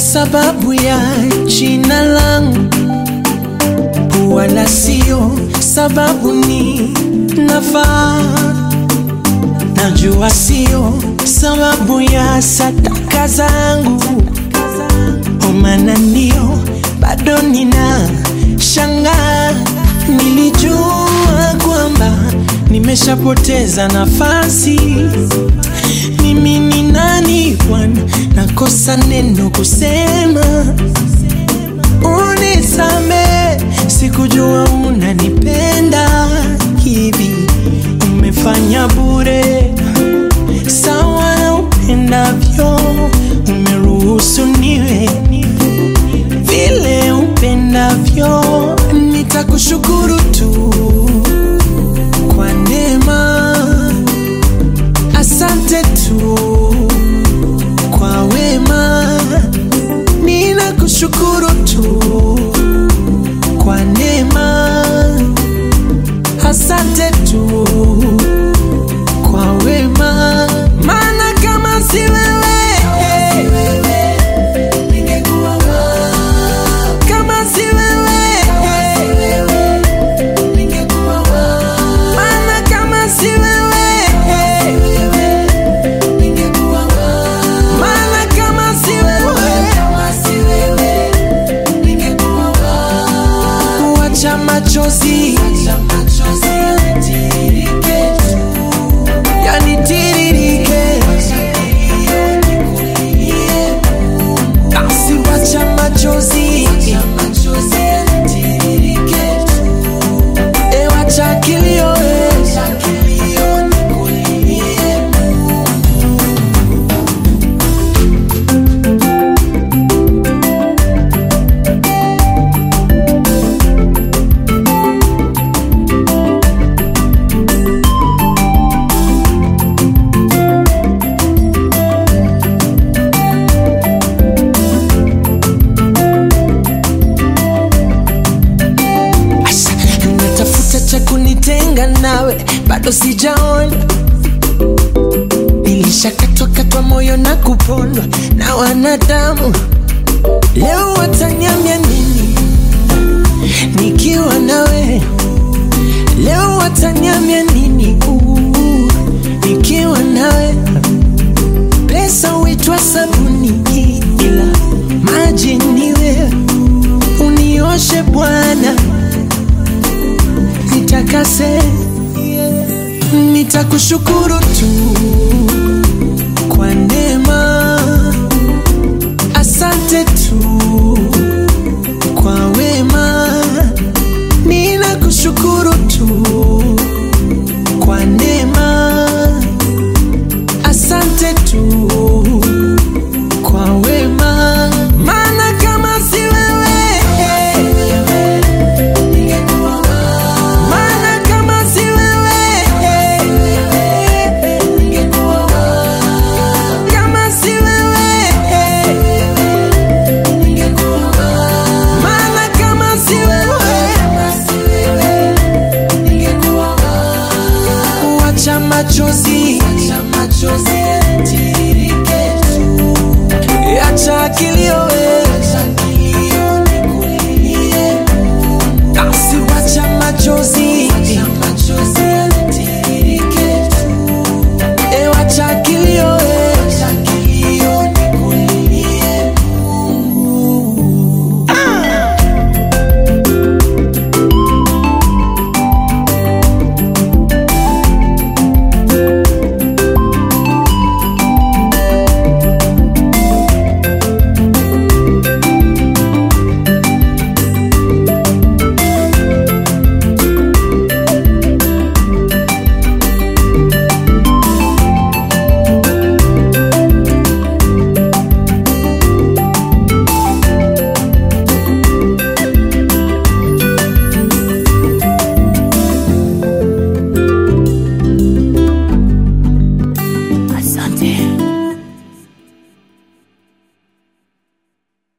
sababu ya jina langu, wala sio sababu ni nafaa. Najua sio sababu ya sadaka zangu, omana ndio bado nina shangaa. Nilijua kwamba nimeshapoteza nafasi. Mimi ni nani Bwana, nakosa neno kusema. Unisame, sikujua unanipenda hivi. Umefanya bure sawa na upendavyo, umeruhusu niwe vile upendavyo. Nitakushukuru tu kwa neema, asante tu kwa wema, ninakushukuru tu kwa neema, asante tu kwa wema, maana kama si wewe kama si wewe maana kama si wewe maana kama si wewe wacha machozi yanitiririke basi wacha machozi e wacha kilio e. Asa, natafuta cha kunitenga nawe, bado sijaona. Nilishakatwa katwa moyo na kupondwa na wanadamu, leo wataniambia nini nikiwa nawe? Leo wataniambia nini uh, nikiwa nawe? Pesa huitwa sabuni, ila maji ni wewe. Unioshe Bwana, nitakase, nitakushukuru tu kwa neema, asante tu kwa we